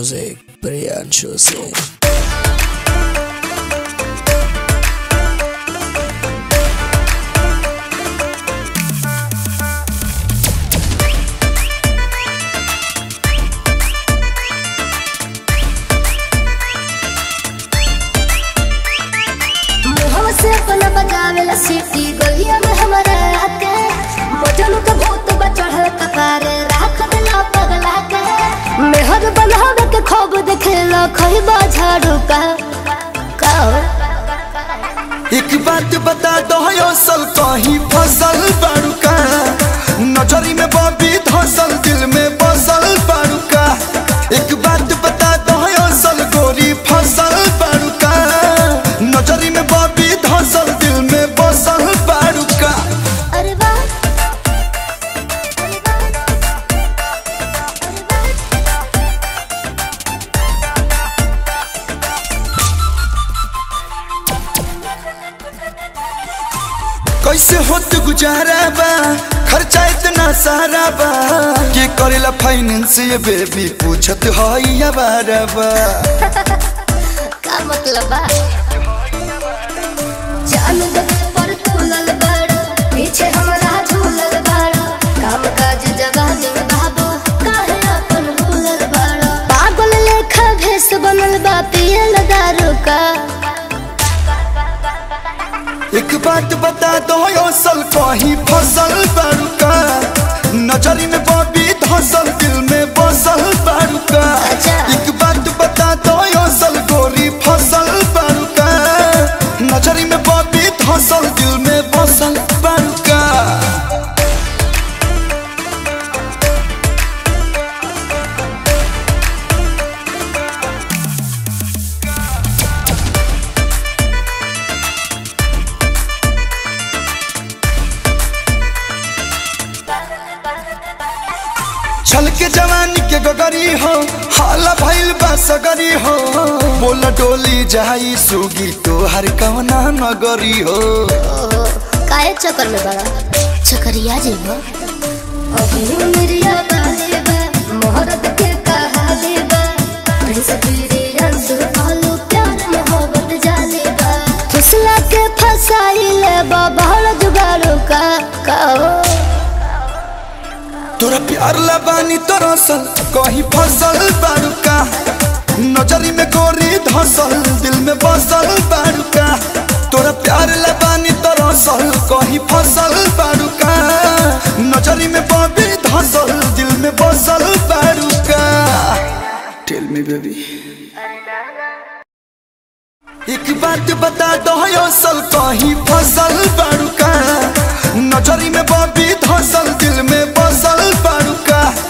Music, Priyanshu Singh. मुहवा से अपना बजावेला सीटी गलिया में हमारे आके मजनू के भूत बचढ़ कपारे राख दिला पगला के मेहर बनावे के खूब देखेला खइबा झाड़ू का का एक बात बता दो असल कहीं फसल बाड़ूका नजरी में बबी धसल दिल में बसल बाड़ूका एक बात बता दो असल गोरी फसल बाड़ूका नजरी में बबी धसल दिल में बसल बाड़ूका अरे वाह अरे वाह अरे वाह कैसे होत गुजारा बा खर्चा इतना सारा बा के करेला फाइनेंस ये बेबी पूछत हई बारा बा का मतलब बा जान दे पर तुलल बड़ पीछे हमरा झूलल बड़ काम काज जवान बाबू काहे अपन भूलल बड़ पागल लेखा भेस बनल बा पियल दारू का एक बात बता दो असल कहीं फसल बाड़ूका नजरी में बबी धसल दिल में बसल बाड़ूका अच्छा। एक बात बता दो असल गोरी फसल बाड़ूका नजरी में बबी धसल दिल में बसल बाड़ूका छल के जवानी के गगरी हो हाला भइल बा सगरी हो बोल डोली जाई सुगी तोहर कवना नगरी हो ओहो काहे चक्कर में बड़ा चक्करिया जेबा अभी मेरिया बाले बा मोहरत के कहा देबा प्रिंस तेरे रंग आलू प्यार मोहब्बत जाले बा फुसला के फसाइले बा बहड़ जुगाड़ू का कहो तोरा प्यार लबानी तोरा सल कहीं फसल बाड़ूका नजरी में गोरी धसल दिल में बसल बाड़ूका तोरा प्यार लबानी तोरा सल कहीं फसल बाड़ूका नजरी में बबी धसल दिल में बसल बाड़ूका टेल मी बेबी एक बात बता दो असल कहीं फसल बाड़ूका नजरी में बबी धसल दिल में बसल बाड़ूका